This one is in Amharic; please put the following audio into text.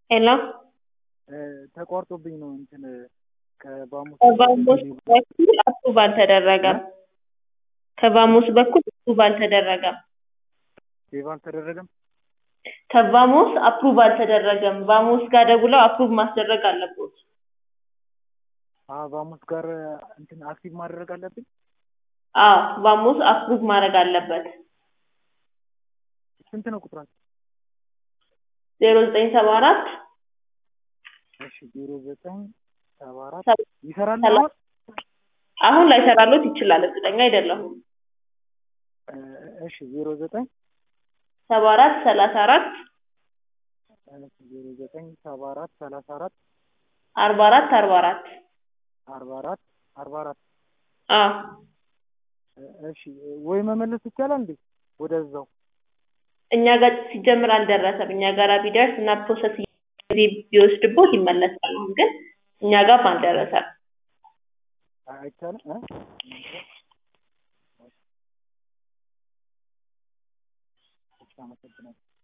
ሄሎ ተቋርጦብኝ ነው እንትን ከባሙስ ከባሙስ በኩል አፕሩቭ አልተደረገም። ከባሙስ በኩል አፕሩቭ አልተደረገም። ሴቭ አልተደረገም። ከባሙስ አፕሩቭ አልተደረገም። ባሙስ ጋር ደውለው አፕሩቭ ማስደረግ አለቦት። አዎ ባሙስ ጋር እንትን አክቲቭ ማድረግ አለብኝ። አዎ ባሙስ አፕሩቭ ማድረግ አለበት። ስንት ነው ቁጥራቸው? ዜሮ ዘጠኝ ሰባ አራት እሺ ዜሮ ዘጠኝ ሰባ አራት ሰባ- ይሰራል ሰላ- አሁን? አሁን ላይሰራሎት ይችላል፣ እርግጠኛ አይደለሁም። እ፣ እሺ ዜሮ ዘጠኝ ሰባ አራት ሰላሳ አራት ዜሮ ዘጠኝ ሰባ አራት ሰላሳ አራት አርባ አራት አርባ አራት አርባ አራት አርባ አራት አዎ እሺ ወይ መመለስ ይቻላል እንዴ ወደዛው? እኛ ጋር ሲጀምር አልደረሰም። እኛ ጋር ቢደርስ እና ፕሮሰስ ጊዜ ቢወስድቦት ይመለሳል። አሁን ግን እኛ ጋር አልደረሰም። አይቻልም እ? እሺ አመሰግናለሁ።